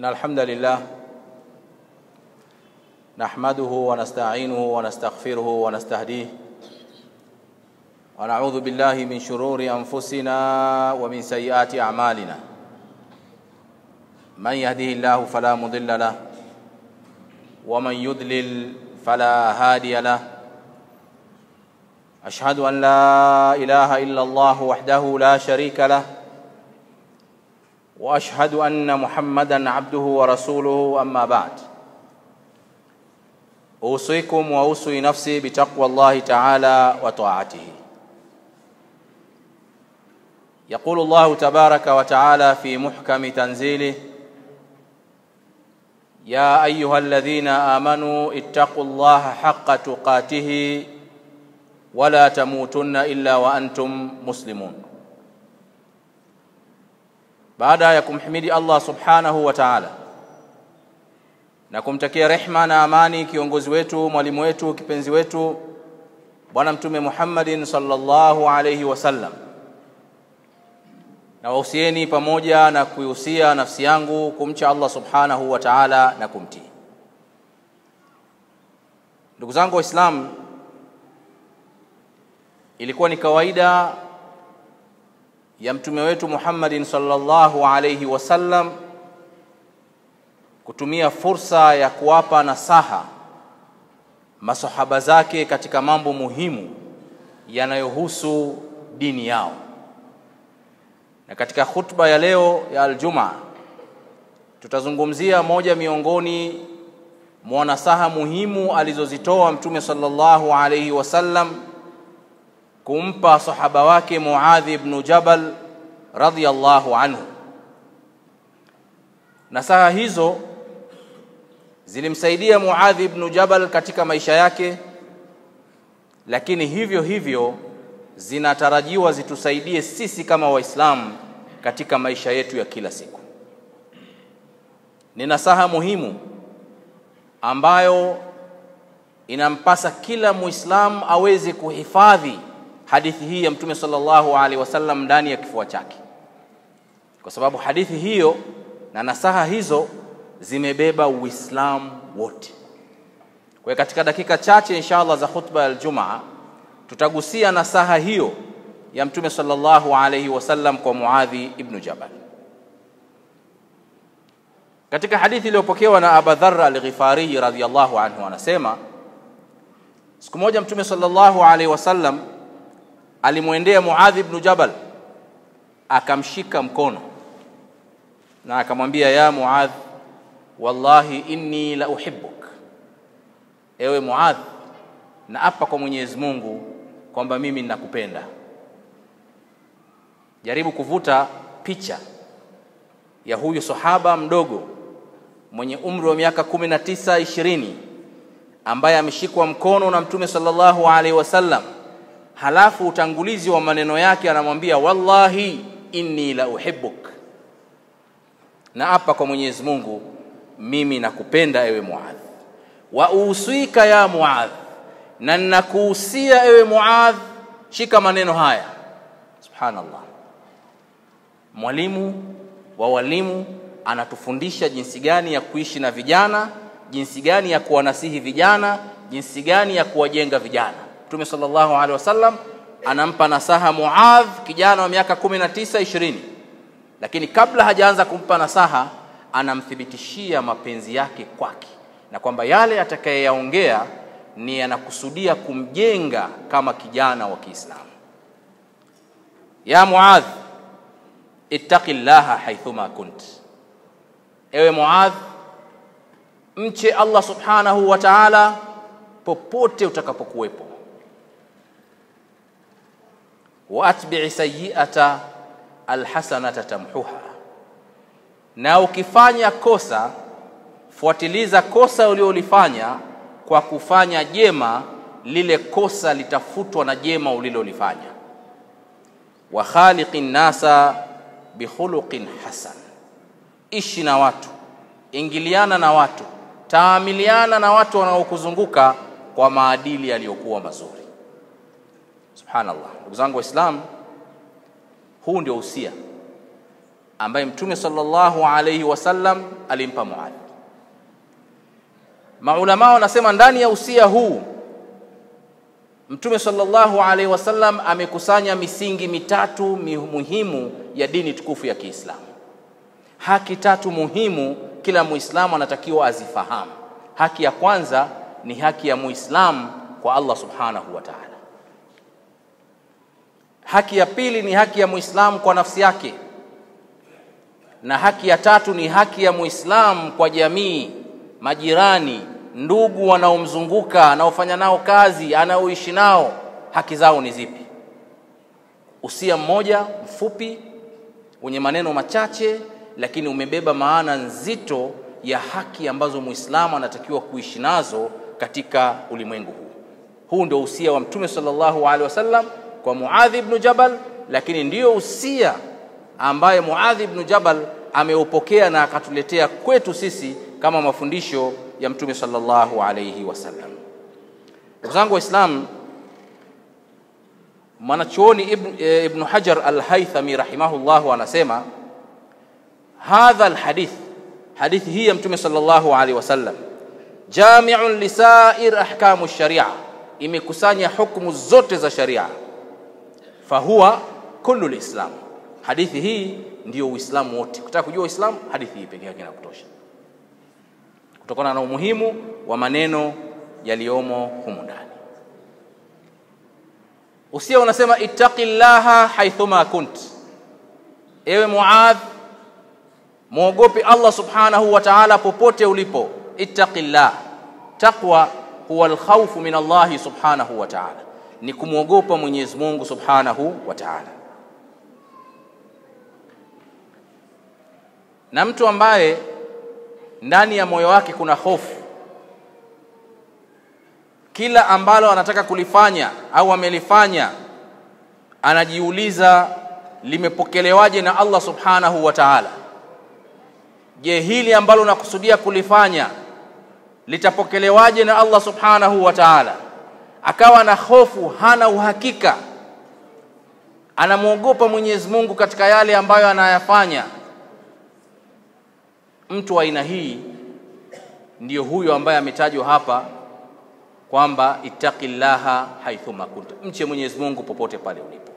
إن الحمد لله نحمده ونستعينه ونستغفره ونستهديه ونعوذ بالله من شرور أنفسنا ومن سيئات أعمالنا من يهده الله فلا مضل له ومن يضلل فلا هادي له أشهد أن لا إله إلا الله وحده لا شريك له واشهد ان محمدا عبده ورسوله اما بعد اوصيكم واوصي نفسي بتقوى الله تعالى وطاعته يقول الله تبارك وتعالى في محكم تنزيله يا ايها الذين امنوا اتقوا الله حق تقاته ولا تموتن الا وانتم مسلمون baada ya kumhimidi Allah subhanahu wa ta'ala na kumtakia rehma na amani kiongozi wetu mwalimu wetu kipenzi wetu bwana mtume Muhammadin sallallahu alayhi wasallam na wahusieni pamoja na kuihusia nafsi yangu kumcha Allah subhanahu wa ta'ala na kumtii ndugu zangu waislamu ilikuwa ni kawaida ya mtume wetu Muhammadin sallallahu alayhi wasallam kutumia fursa ya kuwapa nasaha masahaba zake katika mambo muhimu yanayohusu dini yao. Na katika khutba ya leo ya Aljumaa tutazungumzia moja miongoni mwa nasaha muhimu alizozitoa mtume sallallahu alayhi wasallam kumpa sahaba wake Muadh ibn Jabal radhiyallahu anhu. Nasaha hizo zilimsaidia Muadh ibn Jabal katika maisha yake, lakini hivyo hivyo zinatarajiwa zitusaidie sisi kama Waislamu katika maisha yetu ya kila siku. Ni nasaha muhimu ambayo inampasa kila Muislamu aweze kuhifadhi hadithi hii ya Mtume sallallahu alaihi wasallam ndani ya kifua chake, kwa sababu hadithi hiyo na nasaha hizo zimebeba Uislamu wote. Kwa hiyo katika dakika chache inshallah za khutba ya Aljumaa tutagusia nasaha hiyo ya Mtume sallallahu alaihi wasallam kwa Muadhi ibn Jabal. Katika hadithi iliyopokewa na Abu Dharr al-Ghifari radhiyallahu anhu anasema siku moja Mtume sallallahu alaihi wasallam alimwendea Muadh ibn Jabal akamshika mkono na akamwambia ya Muadh wallahi inni la uhibbuk ewe Muadh na apa kwa Mwenyezi Mungu kwamba mimi ninakupenda jaribu kuvuta picha ya huyu sahaba mdogo mwenye umri wa miaka 19 20 ambaye ameshikwa mkono na mtume sallallahu alaihi wasallam halafu utangulizi wa maneno yake anamwambia wallahi inni la uhibbuk na hapa kwa Mwenyezi Mungu mimi nakupenda ewe Muadh wa uswika ya Muadh na ninakuhusia ewe Muadh shika maneno haya subhanallah mwalimu wa walimu anatufundisha jinsi gani ya kuishi na vijana jinsi gani ya kuwanasihi vijana jinsi gani ya kuwajenga vijana Mtume sallallahu alaihi wasallam anampa nasaha Muadh kijana wa miaka 19 20 lakini kabla hajaanza kumpa nasaha anamthibitishia mapenzi yake kwake na kwamba yale atakayeyaongea ni yanakusudia kumjenga kama kijana wa Kiislamu ya Muadh ittaqillaha haithuma kunt ewe Muadh mche Allah subhanahu wa ta'ala popote utakapokuwepo waatbi'i sayyi'ata alhasanata tamhuha, na ukifanya kosa fuatiliza kosa uliolifanya kwa kufanya jema, lile kosa litafutwa na jema ulilolifanya. Wa khaliqin nasa bikhuluqin hasan, ishi na watu, ingiliana na watu, taamiliana na watu wanaokuzunguka kwa maadili yaliyokuwa mazuri. Subhanallah, ndugu zangu Waislamu, huu ndio usia ambaye Mtume sallallahu alayhi wasallam alimpa Muadh. Maulama wanasema ndani ya usia huu Mtume sallallahu alaihi wasallam amekusanya misingi mitatu muhimu ya dini tukufu ya Kiislamu. Haki tatu muhimu kila Muislamu anatakiwa azifahamu. Haki ya kwanza ni haki ya Muislamu kwa Allah subhanahu wa ta'ala. Haki ya pili ni haki ya Muislamu kwa nafsi yake, na haki ya tatu ni haki ya Muislamu kwa jamii, majirani, ndugu wanaomzunguka, anaofanya nao kazi, anaoishi nao, haki zao ni zipi? Usia mmoja mfupi wenye maneno machache, lakini umebeba maana nzito ya haki ambazo Muislamu anatakiwa kuishi nazo katika ulimwengu huu. Huu ndio usia wa Mtume sallallahu alaihi wasallam kwa Muadh ibn Jabal, lakini ndiyo usia ambaye Muadh ibn Jabal ameupokea na akatuletea kwetu sisi kama mafundisho ya Mtume sallallahu alaihi wasallam. Ndugu zangu Waislamu, mwanachuoni Ibn, e, Ibn Hajar al-Haythami rahimahullahu anasema hadha alhadith, hadithi hii ya Mtume sallallahu alaihi wasallam jami'un lisair ahkamu sharia, imekusanya hukumu zote za sharia. Fahuwa kullu lislam, hadithi hii ndiyo Uislamu wote. Kutaka kujua Uislamu, hadithi hii pekee yake inakutosha, kutokana na umuhimu wa maneno yaliyomo humu ndani. Usia unasema ittaqillaha haithuma kunt, ewe Muadh, mwogope Allah subhanahu wa ta'ala popote ulipo. Ittaqillah, taqwa huwa alkhawfu min Allahi subhanahu wa ta'ala, ni kumwogopa Mwenyezi Mungu subhanahu wa ta'ala. Na mtu ambaye ndani ya moyo wake kuna hofu, kila ambalo anataka kulifanya au amelifanya, anajiuliza limepokelewaje na Allah subhanahu wa ta'ala. Je, hili ambalo nakusudia kulifanya litapokelewaje na Allah subhanahu wa ta'ala? Akawa na hofu, hana uhakika, anamwogopa Mwenyezi Mungu katika yale ambayo anayafanya. Mtu wa aina hii ndiyo huyo ambaye ametajwa hapa kwamba ittaqillaha haithuma kunta, mche Mwenyezi Mungu popote pale ulipo.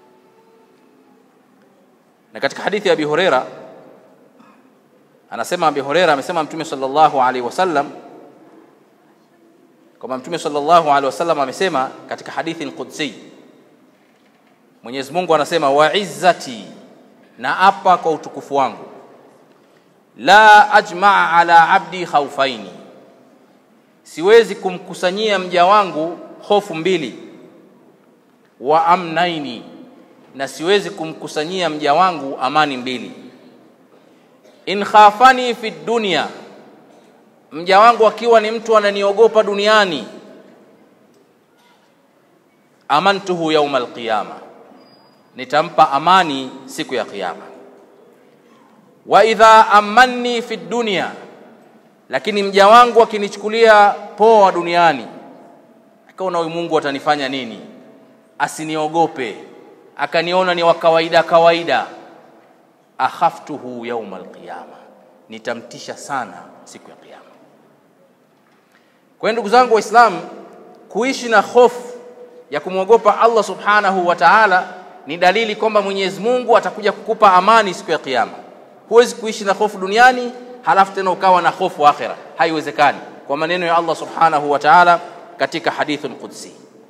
Na katika hadithi ya Abi Huraira anasema Abi Huraira amesema Mtume sallallahu alaihi wasallam kwamba Mtume sallallahu alaihi wasallam amesema katika hadithi al-Qudsi, Mwenyezi Mungu anasema wa izzati, na apa kwa utukufu wangu, la ajmaa ala abdi khaufaini, siwezi kumkusanyia mja wangu hofu mbili, wa amnaini, na siwezi kumkusanyia mja wangu amani mbili in khafani fi dunya, mja wangu akiwa ni mtu ananiogopa duniani, amantuhu yauma alqiyama, nitampa amani siku ya Kiyama. Wa idha amanni fi dunya, lakini mja wangu akinichukulia poa duniani, akaona huyu Mungu atanifanya nini, asiniogope, akaniona ni wa kawaida kawaida akhaftuhu yauma alqiyama, nitamtisha sana siku ya Kiyama. Kwa hiyo ndugu zangu Waislamu, kuishi na hofu ya kumwogopa Allah subhanahu wa ta'ala ni dalili kwamba Mwenyezi Mungu atakuja kukupa amani siku ya Kiyama. Huwezi kuishi na hofu duniani halafu tena ukawa na hofu akhira, haiwezekani, kwa maneno ya Allah subhanahu wa ta'ala katika hadithul qudsi.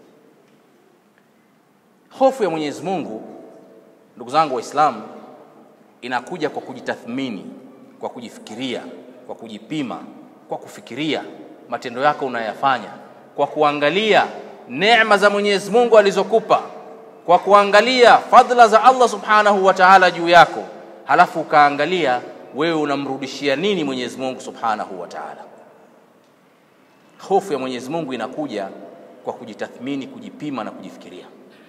Hofu ya Mwenyezi Mungu, ndugu zangu Waislamu, inakuja kwa kujitathmini, kwa kujifikiria, kwa kujipima, kwa kufikiria matendo yako unayafanya, kwa kuangalia neema za Mwenyezi Mungu alizokupa, kwa kuangalia fadhila za Allah Subhanahu wa Ta'ala juu yako, halafu ukaangalia wewe unamrudishia nini Mwenyezi Mungu Subhanahu wa Ta'ala. Hofu ya Mwenyezi Mungu inakuja kwa kujitathmini, kujipima na kujifikiria,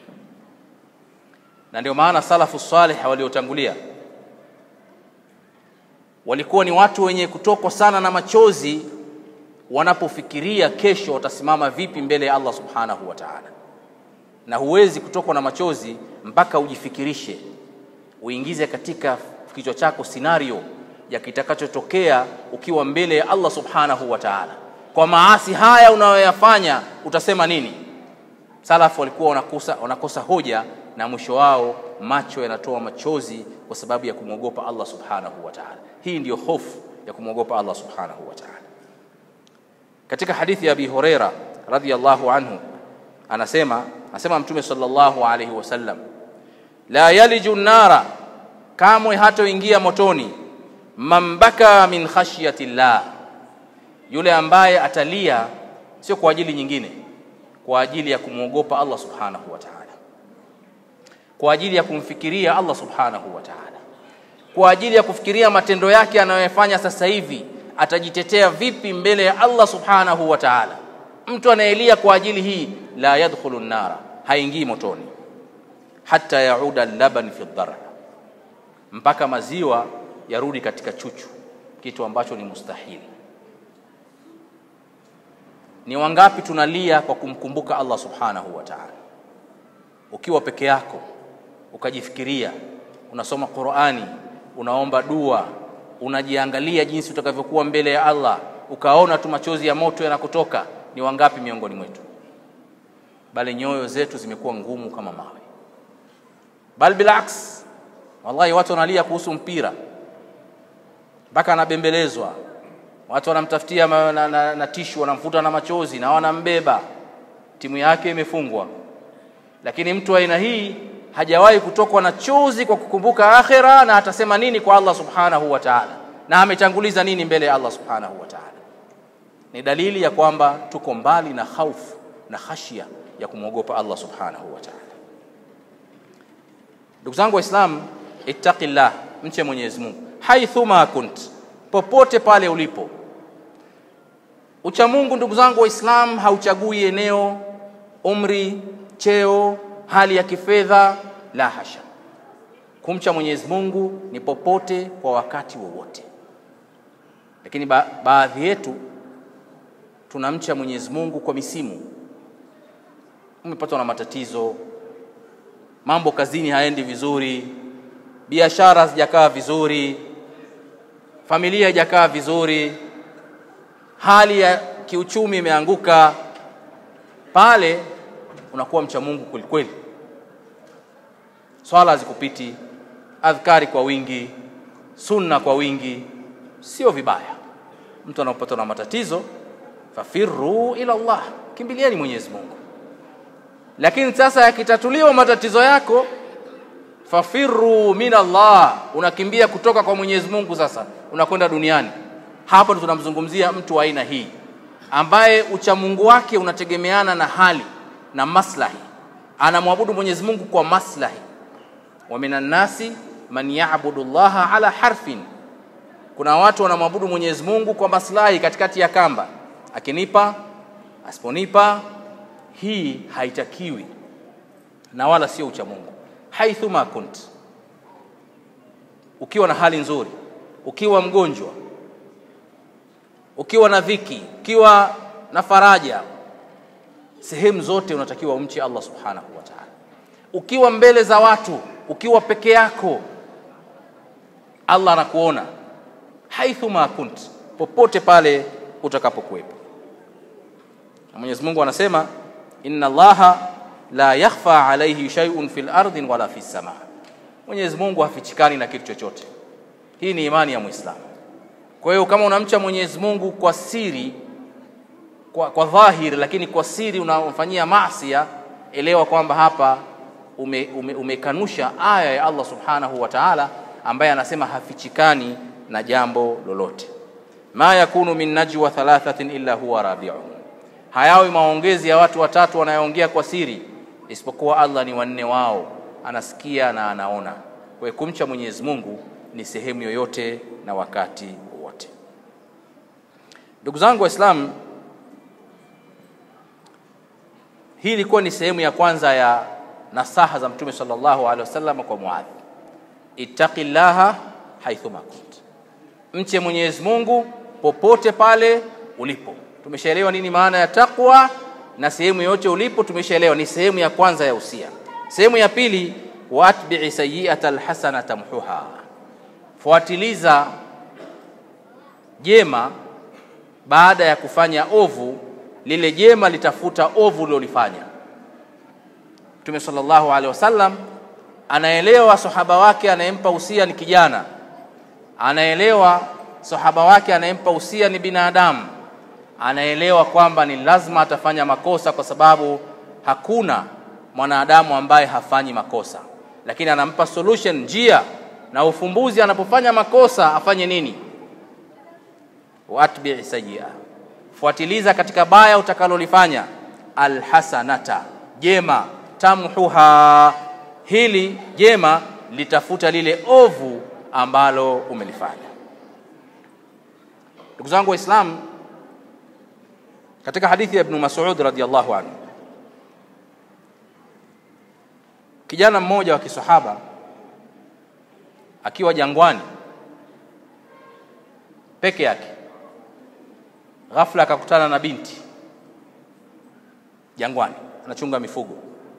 na ndio maana salafu salih waliotangulia walikuwa ni watu wenye kutokwa sana na machozi wanapofikiria kesho watasimama vipi mbele ya Allah subhanahu wa ta'ala. Na huwezi kutokwa na machozi mpaka ujifikirishe, uingize katika kichwa chako scenario ya kitakachotokea ukiwa mbele ya Allah subhanahu wa ta'ala. Kwa maasi haya unayoyafanya utasema nini? Salafu walikuwa wanakosa, wanakosa hoja na mwisho wao macho yanatoa machozi kwa sababu ya kumwogopa Allah subhanahu wa ta'ala. Hii ndiyo hofu ya kumwogopa Allah subhanahu wa ta'ala. Katika hadithi ya Abi Huraira radhiyallahu anhu anasema anasema Mtume sallallahu alayhi wasallam, la yaliju nara, kamwe hatoingia motoni, man baka min khashyati llah, yule ambaye atalia sio kwa ajili nyingine, kwa ajili ya kumwogopa Allah subhanahu wa ta'ala, kwa ajili ya kumfikiria Allah subhanahu wa ta'ala, kwa ajili ya kufikiria matendo yake anayoyafanya sasa hivi atajitetea vipi mbele ya Allah subhanahu wa ta'ala. Mtu anayelia kwa ajili hii la yadkhulu nara, haingii motoni, hata yauda laban fi dhara, mpaka maziwa yarudi katika chuchu, kitu ambacho ni mustahili. Ni wangapi tunalia kwa kumkumbuka Allah subhanahu wa ta'ala? Ukiwa peke yako ukajifikiria, unasoma Qur'ani, unaomba dua, unajiangalia jinsi utakavyokuwa mbele ya Allah, ukaona tu machozi ya moto yanakutoka. Ni wangapi miongoni mwetu? Bali nyoyo zetu zimekuwa ngumu kama mawe. Bal bilaks, wallahi watu wanalia kuhusu mpira mpaka anabembelezwa, watu wanamtafutia na, na, na, na tishu wanamfuta na machozi na wanambeba, timu yake imefungwa. Lakini mtu wa aina hii hajawahi kutokwa na chozi kwa kukumbuka akhera, na atasema nini kwa Allah subhanahu wa ta'ala, na ametanguliza nini mbele ya Allah subhanahu wa ta'ala. Ni dalili ya kwamba tuko mbali na khaufu na khashia ya kumwogopa Allah subhanahu wa ta'ala. Ndugu zangu Waislamu, ittaqillah, mche Mwenyezi Mungu haithuma kunt, popote pale ulipo. Ucha Mungu ndugu zangu Waislamu hauchagui eneo, umri, cheo, hali ya kifedha, la hasha. Kumcha Mwenyezi Mungu ni popote kwa wakati wowote, lakini ba baadhi yetu tunamcha Mwenyezi Mungu kwa misimu. Umepatwa na matatizo, mambo kazini haendi vizuri, biashara hazijakaa vizuri, familia haijakaa vizuri, hali ya kiuchumi imeanguka, pale unakuwa mcha Mungu kwelikweli. Swala hazikupiti, adhkari kwa wingi, sunna kwa wingi, sio vibaya. Mtu anapopatwa na matatizo, fafirru ila Allah, kimbilieni Mwenyezi Mungu. Lakini sasa yakitatuliwa matatizo yako, fafirru min Allah, unakimbia kutoka kwa Mwenyezi Mungu, sasa unakwenda duniani. Hapa ndo tunamzungumzia mtu wa aina hii ambaye uchamungu wake unategemeana na hali na maslahi, anamwabudu Mwenyezi Mungu kwa maslahi. wa minan nasi man ya'budu llaha ala harfin, kuna watu wanamwabudu Mwenyezi Mungu kwa maslahi katikati ya kamba, akinipa asiponipa. Hii haitakiwi na wala sio uchamungu. haithuma kunt, ukiwa na hali nzuri, ukiwa mgonjwa, ukiwa na dhiki, ukiwa na faraja, sehemu zote unatakiwa umche Allah subhanahu wa ta'ala. Ukiwa mbele za watu, ukiwa peke yako, Allah anakuona haithuma kunt, popote pale utakapokuwepo. Mwenyezi Mungu anasema inna Allaha la yakhfa alayhi shay'un fil ardi wala fis sama, Mwenyezi Mungu hafichikani na kitu chochote. Hii ni imani ya Muislamu. Kwa hiyo kama unamcha Mwenyezi Mungu kwa siri, kwa, kwa dhahiri, lakini kwa siri unamfanyia maasia, elewa kwamba hapa umekanusha ume, ume aya ya Allah subhanahu wa ta'ala ambaye anasema hafichikani na jambo lolote. ma yakunu min najwa thalathatin illa huwa rabi'uhum, hayawi maongezi ya watu watatu wanayoongea kwa siri isipokuwa Allah ni wanne wao, anasikia na anaona. Kwa hiyo kumcha Mwenyezi Mungu ni sehemu yoyote na wakati wowote. Ndugu zangu Waislamu, hii ilikuwa ni sehemu ya kwanza ya nasaha za Mtume sallallahu alaihi wasallam kwa Muadh, ittaqillaha haithuma kunt, mche Mwenyezi Mungu popote pale ulipo. Tumeshaelewa nini maana ya taqwa na sehemu yote ulipo tumeshaelewa, ni sehemu ya kwanza ya usia. Sehemu ya pili, watbi'i sayyi'ata alhasanata tamhuha, fuatiliza jema baada ya kufanya ovu, lile jema litafuta ovu ulilolifanya. Mtume sallallahu alaihi wasallam anaelewa sahaba wake anayempa usia ni kijana, anaelewa sahaba wake anayempa usia ni binadamu, anaelewa kwamba ni lazima atafanya makosa kwa sababu hakuna mwanadamu ambaye hafanyi makosa, lakini anampa solution, njia na ufumbuzi. Anapofanya makosa afanye nini? Watbi sayyi'a, fuatiliza katika baya utakalolifanya, alhasanata, jema, tamhuha, hili jema litafuta lile ovu ambalo umelifanya. Ndugu zangu Waislamu, katika hadithi ya Ibn Mas'ud radhiyallahu anhu kijana mmoja wa kisahaba akiwa jangwani peke yake, ghafla akakutana na binti jangwani, anachunga mifugo,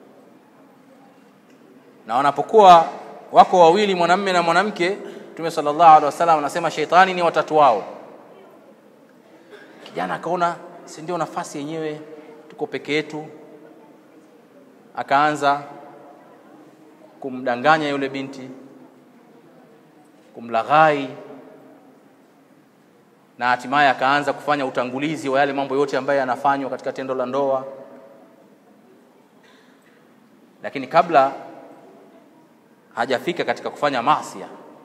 na wanapokuwa wako wawili, mwanamme na mwanamke, Mtume sallallahu alaihi wasallam anasema sheitani ni watatu wao. Kijana akaona si ndio nafasi yenyewe, tuko peke yetu, akaanza kumdanganya yule binti, kumlaghai, na hatimaye akaanza kufanya utangulizi wa yale mambo yote ambayo yanafanywa katika tendo la ndoa. Lakini kabla hajafika katika kufanya maasi,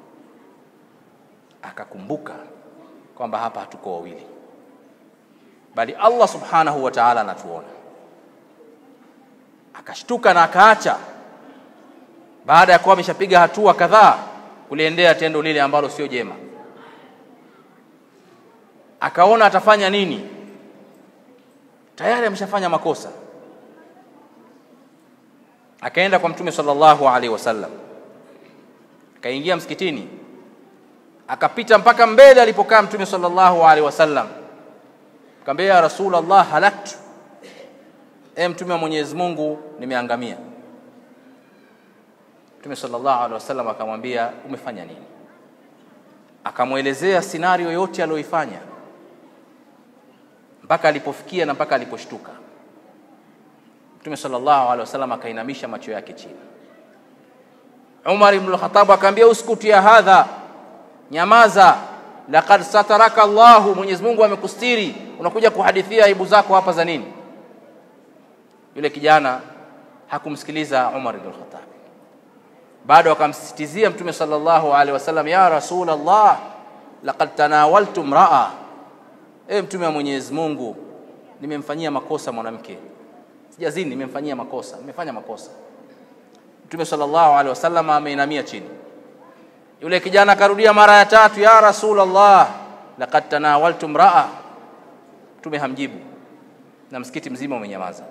akakumbuka kwamba hapa hatuko wawili, bali Allah subhanahu wa ta'ala anatuona. Akashtuka na akaacha baada ya kuwa ameshapiga hatua kadhaa kuliendea tendo lile ambalo sio jema, akaona atafanya nini. Tayari ameshafanya makosa, akaenda kwa Mtume sallallahu alaihi wasallam, akaingia msikitini, akapita mpaka mbele alipokaa Mtume sallallahu alaihi wasallam, akamwambia ya Rasulullah, halaktu, e Mtume wa Mwenyezi Mungu, nimeangamia. Mtume sallallahu alaihi wasallam akamwambia umefanya nini? Akamwelezea scenario yote aliyoifanya mpaka alipofikia na mpaka aliposhtuka. Mtume sallallahu alaihi wasallam akainamisha macho yake chini. Umar ibn al-Khattab akamwambia uskuti ya hadha, nyamaza, laqad sataraka Allahu, Mwenyezi Mungu amekustiri, unakuja kuhadithia aibu zako hapa za nini? Yule kijana hakumsikiliza Umar ibn al-Khattab bado akamsisitizia Mtume sallallahu alaihi wasallam, ya Rasulullah, laqad tanawaltu mraa, e Mtume wa Mwenyezi Mungu, nimemfanyia makosa mwanamke, sijazini, nimemfanyia makosa, nimefanya makosa. Mtume sallallahu alaihi wasallam ameinamia chini. Yule kijana akarudia mara ya tatu, ya Rasulullah, laqad tanawaltu mraa. Mtume hamjibu na msikiti mzima umenyamaza.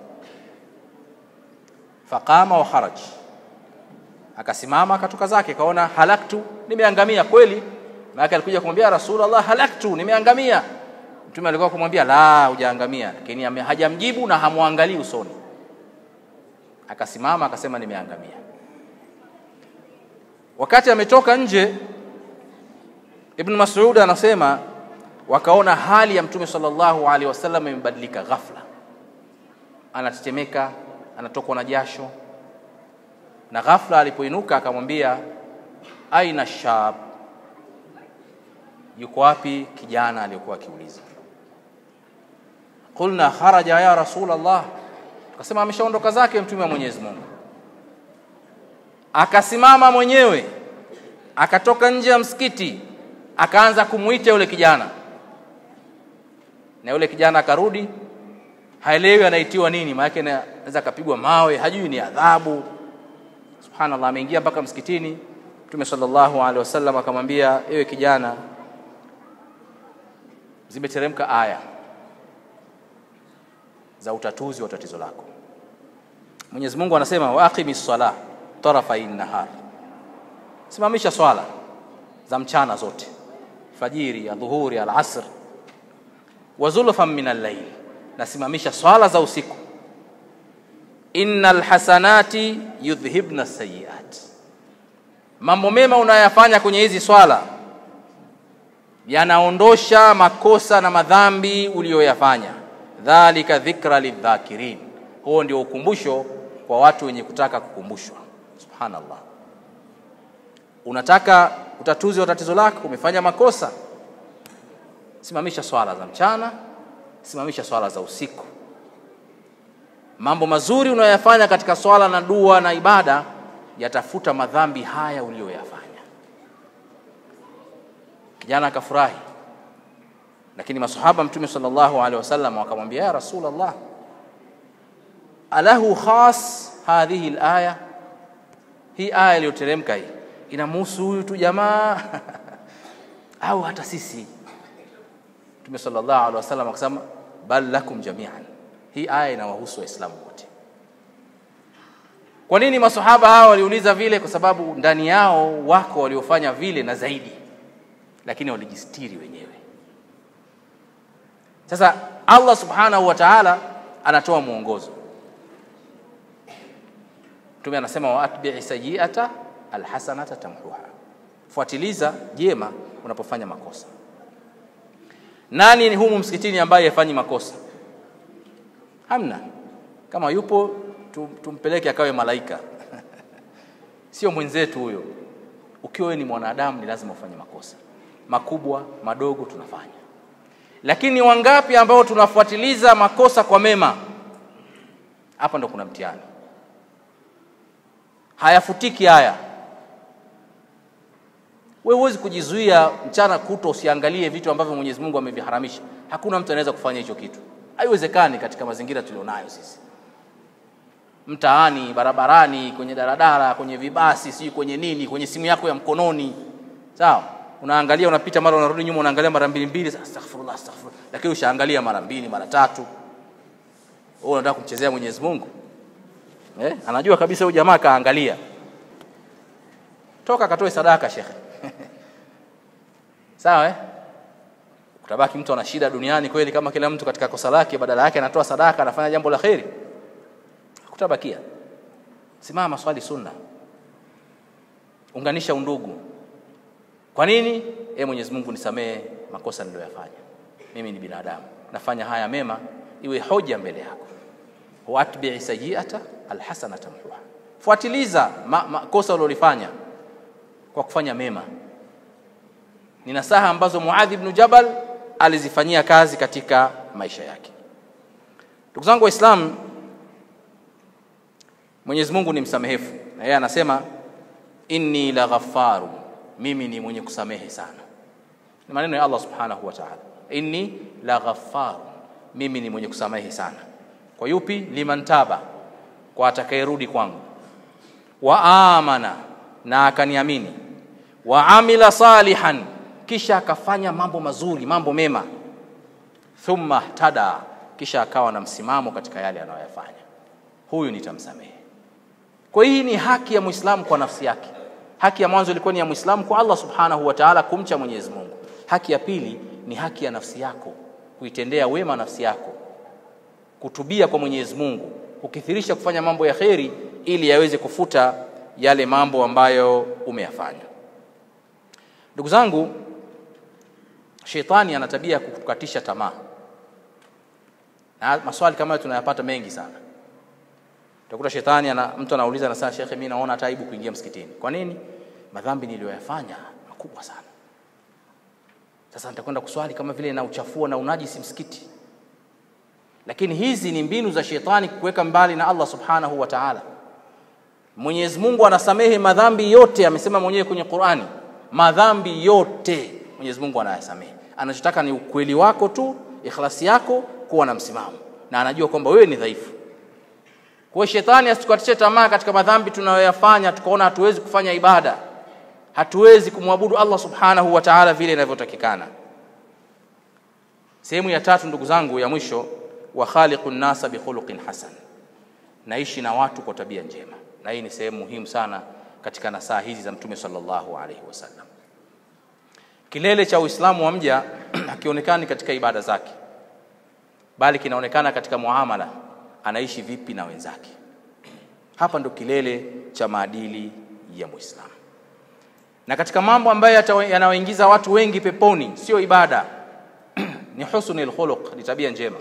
Faqama wa kharaja akasimama akatoka zake, kaona halaktu, nimeangamia kweli. Maana alikuja kumwambia Rasulullah, halaktu, nimeangamia. Mtume alikuwa kumwambia la, hujaangamia, lakini hajamjibu na hamwangalii usoni. Akasimama akasema nimeangamia. Wakati ametoka nje, Ibn Mas'ud anasema wakaona hali ya Mtume sallallahu alaihi wasallam imebadilika ghafla, anatetemeka, anatokwa na jasho na ghafla alipoinuka akamwambia aina shab, yuko wapi kijana aliyokuwa akiuliza. Qulna kharaja ya Rasulullah, tukasema ameshaondoka zake mtume wa Mwenyezi Mungu. Akasimama mwenyewe akatoka nje ya msikiti akaanza kumwita yule kijana, na yule kijana akarudi, haelewi anaitiwa nini, maana yake anaweza akapigwa mawe, hajui ni adhabu Subhanallah, ameingia mpaka msikitini. Mtume sallallahu alaihi wasallam akamwambia, ewe kijana, zimeteremka aya za utatuzi wa tatizo lako. Mwenyezi Mungu anasema wa aqimis sala tarafai nahar, simamisha swala za mchana zote, fajiri, adhuhuri, alasr, wa zulfan min al-layl, na simamisha swala za usiku innal hasanati yudhhibna sayiat, mambo mema unayafanya kwenye hizi swala yanaondosha makosa na madhambi uliyoyafanya. Dhalika dhikra lidhakirin, huo ndio ukumbusho kwa watu wenye kutaka kukumbushwa. Subhanallah, unataka utatuzi wa tatizo lako, umefanya makosa, simamisha swala za mchana, simamisha swala za usiku. Mambo mazuri unayoyafanya katika swala na dua na ibada yatafuta madhambi haya uliyoyafanya. Kijana akafurahi, lakini masahaba Mtume sallallahu alaihi wasallam wakamwambia, ya Rasulullah, alahu khas hadhihi alaya, hii aya iliyoteremka hii inamhusu huyu tu jamaa au hata sisi? Mtume sallallahu alaihi wasallam akasema, bal lakum jamian, hii aya inawahusu Waislamu wote. Kwa nini masahaba hawa waliuliza vile? Kwa sababu ndani yao wako waliofanya vile na zaidi, lakini walijistiri wenyewe. Sasa Allah subhanahu wa ta'ala anatoa mwongozo. Mtume anasema wa atbi'i sayyi'ata alhasanata tamhuha, fuatiliza jema unapofanya makosa. Nani ni humu msikitini ambaye hafanyi makosa? Hamna. Kama yupo tumpeleke akawe malaika sio mwenzetu huyo. Ukiwa wewe ni mwanadamu, ni lazima ufanye makosa makubwa madogo, tunafanya. Lakini wangapi ambao tunafuatiliza makosa kwa mema? Hapa ndo kuna mtihani, hayafutiki haya. Wewe huwezi kujizuia mchana kutwa usiangalie vitu ambavyo Mwenyezi Mungu ameviharamisha. Hakuna mtu anaweza kufanya hicho kitu, haiwezekani katika mazingira tulionayo sisi mtaani, barabarani, kwenye daradara, kwenye vibasi, sijui kwenye nini, kwenye simu yako ya mkononi, sawa. Unaangalia, unapita, mara unarudi nyuma, unaangalia mara mbili mbili, astaghfirullah, astaghfirullah, lakini ushaangalia mara mbili mara tatu. Wewe unataka kumchezea Mwenyezi Mungu eh? Anajua kabisa huyu jamaa kaangalia, toka katoe sadaka shekhe sawa eh? Utabaki mtu ana shida duniani kweli, kama kila mtu katika kosa lake, badala yake anatoa sadaka, anafanya jambo la kheri Kutabakia. Simama, swali sunna, unganisha undugu. Kwa nini? E Mwenyezi Mungu, nisamehe makosa niliyoyafanya, mimi ni binadamu, nafanya haya mema, iwe hoja mbele yako. Watbii sayiata alhasanata mhuha, fuatiliza makosa ulilofanya kwa kufanya mema. Ni nasaha ambazo Muadh ibn Jabal alizifanyia kazi katika maisha yake. Ndugu zangu Waislamu, Mwenyezi Mungu ni msamehefu, na yeye anasema inni la ghafaru, mimi ni mwenye kusamehe sana. Ni maneno ya Allah subhanahu wa ta'ala, inni la ghafaru, mimi ni mwenye kusamehe sana. Kwa yupi? Liman taba, kwa atakayerudi kwangu, wa amana, na akaniamini, wa amila salihan, kisha akafanya mambo mazuri, mambo mema, thumma tada, kisha akawa na msimamo katika yale anayoyafanya, huyu nitamsamehe. Kwa hii ni haki ya Muislamu kwa nafsi yake. Haki ya mwanzo ilikuwa ni ya Muislamu kwa Allah Subhanahu wa Ta'ala, kumcha Mwenyezi Mungu. Haki ya pili ni haki ya nafsi yako, kuitendea wema nafsi yako, kutubia kwa Mwenyezi Mungu, kukithirisha kufanya mambo ya kheri ili yaweze kufuta yale mambo ambayo umeyafanya. Ndugu zangu, shetani ana tabia ya kukukatisha tamaa, na maswali kama hayo tunayapata mengi sana. Utakuta shetani ana mtu anauliza na sasa, shekhe, mimi naona hata aibu kuingia msikitini. Kwa nini? Madhambi niliyoyafanya makubwa sana. Sasa nitakwenda kuswali kama vile na uchafua na unajisi msikiti. Lakini hizi ni mbinu za shetani kuweka mbali na Allah subhanahu wa ta'ala. Mwenyezi Mungu anasamehe madhambi yote, amesema mwenyewe kwenye Qur'ani, madhambi yote Mwenyezi Mungu anayasamehe. Anachotaka ni ukweli wako tu, ikhlasi yako, kuwa na msimamo, na anajua kwamba wewe ni dhaifu. Kwa shetani asitukatishe tamaa katika madhambi tunayoyafanya, tukaona hatuwezi kufanya ibada, hatuwezi kumwabudu Allah subhanahu wa ta'ala vile inavyotakikana. Sehemu ya tatu, ndugu zangu, ya mwisho, wa khaliqun nasa bi khuluqin hasan, naishi na watu kwa tabia njema, na hii ni sehemu muhimu sana katika nasaha hizi za Mtume sallallahu alaihi wasallam. Kilele cha Uislamu wa mja hakionekani katika ibada zake, bali kinaonekana katika muamala anaishi vipi na wenzake. Hapa ndo kilele cha maadili ya Muislamu. na katika mambo ambayo yanayoingiza watu wengi peponi sio ibada ni husnul khuluq ni tabia njema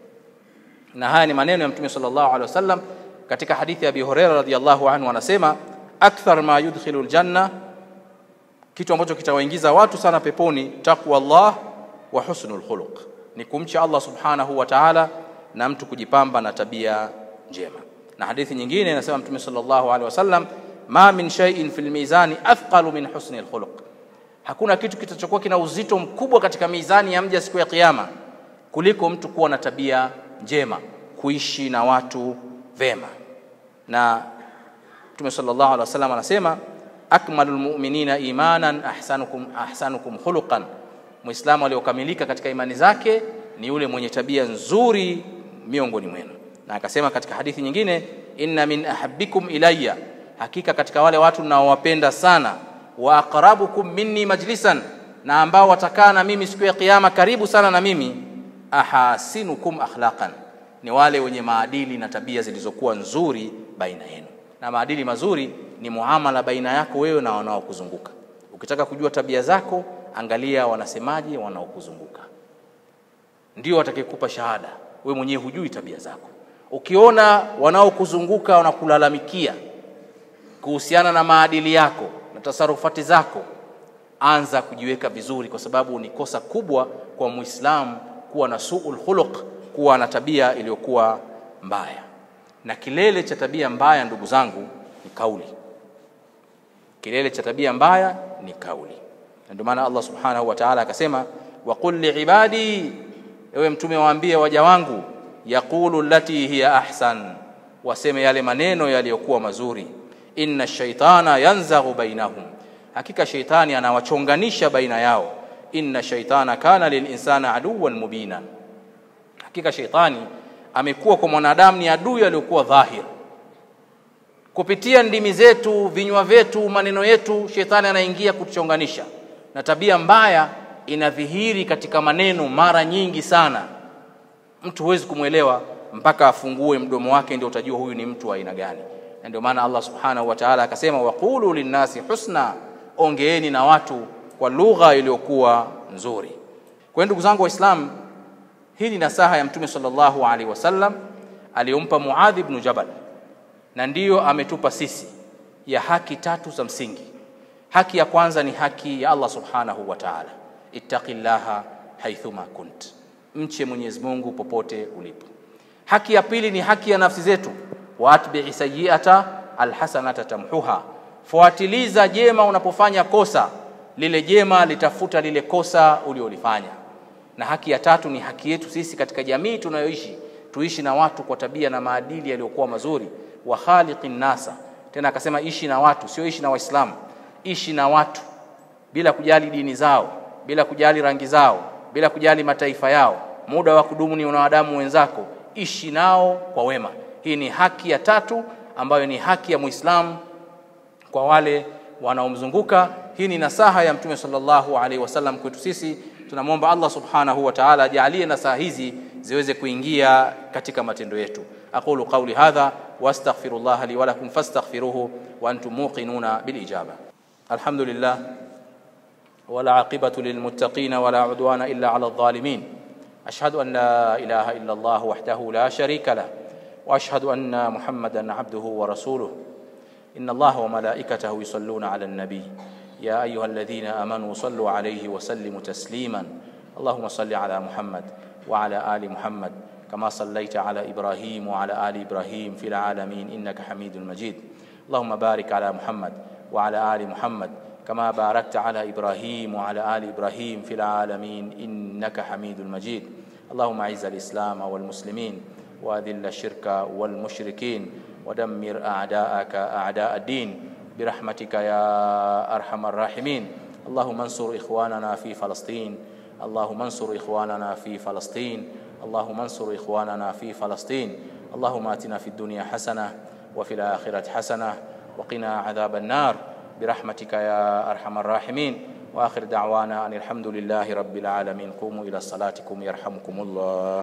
na haya ni maneno ya mtume sallallahu alaihi wasallam katika hadithi ya Abi Hurairah radhiyallahu anhu anasema akthar ma yudkhilu aljanna kitu ambacho kitawaingiza watu sana peponi taqwa Allah wa husnul khuluq ni kumcha Allah subhanahu wa ta'ala na mtu kujipamba na tabia njema na hadithi nyingine inasema mtume sallallahu alaihi wasallam ma min shay'in fil mizani athqalu min husni alkhuluq hakuna kitu kitachokuwa kina uzito mkubwa katika mizani ya mja siku ya kiyama kuliko mtu kuwa na tabia njema kuishi na watu vema na mtume sallallahu alaihi wasallam anasema akmalul mu'minina imanan ahsanukum ahsanukum khuluqan muislamu aliyokamilika katika imani zake ni yule mwenye tabia nzuri miongoni mwenu na akasema katika hadithi nyingine inna min ahabbikum ilayya hakika katika wale watu ninaowapenda sana wa aqrabukum minni majlisan na ambao watakaa na mimi siku ya kiyama karibu sana na mimi ahasinukum akhlaqan ni wale wenye maadili na tabia zilizokuwa nzuri baina yenu na maadili mazuri ni muamala baina yako wewe na wanaokuzunguka ukitaka kujua tabia zako angalia wanasemaje wanaokuzunguka ndio watakayekupa shahada we mwenyewe hujui tabia zako ukiona wanaokuzunguka wanakulalamikia kuhusiana na maadili yako na tasarufati zako anza kujiweka vizuri kwa sababu ni kosa kubwa kwa muislamu kuwa na suul khuluq kuwa na tabia iliyokuwa mbaya na kilele cha tabia mbaya ndugu zangu ni kauli kilele cha tabia mbaya ni kauli na ndio maana Allah subhanahu wa ta'ala akasema waqul liibadi ewe mtume waambie waja wangu yaqulu lati hiya ahsan waseme yale maneno yaliyokuwa mazuri inna shaitana yanzaghu bainahum hakika shaitani anawachonganisha baina yao inna shaitana kana lilinsana aduwan mubina hakika shaitani amekuwa kwa mwanadamu ni adui aliyokuwa dhahir kupitia ndimi zetu vinywa vyetu maneno yetu shetani anaingia kutuchonganisha na tabia mbaya inadhihiri katika maneno mara nyingi sana mtu huwezi kumwelewa mpaka afungue mdomo wake ndio utajua huyu ni mtu wa aina gani na ndio maana Allah subhanahu wa ta'ala akasema waqulu linnasi husna ongeeni na watu kwa lugha iliyokuwa nzuri kwa ndugu zangu waislamu hii ni nasaha ya mtume sallallahu alaihi wasallam aliyompa Muadh ibn Jabal na ndiyo ametupa sisi ya haki tatu za msingi haki ya kwanza ni haki ya Allah subhanahu wa ta'ala ittaqillaha haithuma kunt mche Mwenyezi Mungu popote ulipo haki ya pili ni haki ya nafsi zetu waatbi'i sayyi'ata alhasanata tamhuha fuatiliza jema unapofanya kosa lile jema litafuta lile kosa uliolifanya na haki ya tatu ni haki yetu sisi katika jamii tunayoishi tuishi na watu kwa tabia na maadili yaliyokuwa mazuri wa khaliqin nasa tena akasema ishi na watu sio ishi na waislamu ishi na watu bila kujali dini zao bila kujali rangi zao bila kujali mataifa yao muda wa kudumu ni wanadamu wenzako ishi nao kwa wema hii ni haki ya tatu ambayo ni haki ya muislamu kwa wale wanaomzunguka hii ni nasaha ya mtume sallallahu alaihi wasallam kwetu sisi tunamwomba Allah subhanahu wa ta'ala ajalie nasaha hizi ziweze kuingia katika matendo yetu aqulu qawli hadha wastaghfirullah li wa lakum fastaghfiruhu wa antum muqinuna bil ijaba alhamdulillah wala aqibatu lil muttaqin wala udwana illa ala adh-dhalimin ashhadu an la ilaha illa Allah wahdahu la sharika lah واشهد ان محمدا عبده ورسوله ان الله وملائكته يصلون على النبي يا ايها الذين امنوا صلوا عليه وسلموا تسليما اللهم صل على محمد وعلى ال محمد كما صليت على ابراهيم وعلى ال ابراهيم في العالمين انك حميد مجيد اللهم بارك على محمد وعلى ال محمد كما باركت على ابراهيم وعلى ال ابراهيم في العالمين انك حميد مجيد اللهم اعز الاسلام والمسلمين واذل الشرك والمشركين ودمر اعداءك اعداء الدين برحمتك يا ارحم الراحمين اللهم انصر اخواننا في فلسطين اللهم انصر اخواننا في فلسطين اللهم انصر اخواننا في فلسطين اللهم اتنا في الدنيا حسنه وفي الاخره حسنه وقنا عذاب النار برحمتك يا ارحم الراحمين واخر دعوانا ان الحمد لله رب العالمين قوموا الى صلاتكم يرحمكم الله